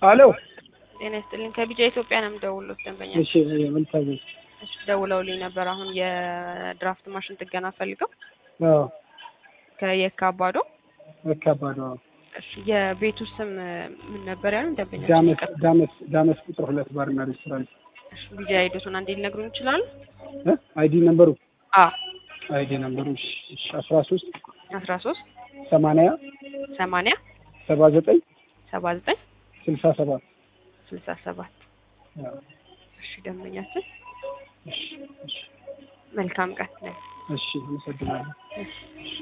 አሎ ጤና ይስጥልኝ ከቢጃ ኢትዮጵያ ነው የምደውልሎት ደንበኛ እሺ ምን ታዘዝ? እሺ ደውለውልኝ ነበር አሁን የድራፍት ማሽን ጥገና ፈልገው አዎ ከየካ አባዶ መካባዶ እሺ የቤቱ ስም ምን ነበር ያሉን ደንበኛ ዳመስ ዳመስ ዳመስ ቁጥር ሁለት ባርና ሬስቶራንት እሺ ቢጃ ሂደቱን አንዴ ሊነግሩን ይችላሉ እ አይዲ ነምበሩ አ አይዲ ነምበሩ እሺ እሺ አስራ ሶስት አስራ ሶስት ሰማንያ ሰማንያ ሰባ ዘጠኝ ሰባ ዘጠኝ ስልሳ ሰባት ስልሳ ሰባት አዎ እሺ ደንበኛችን እሺ እሺ መልካም ቀን እሺ አመሰግናለሁ። እሺ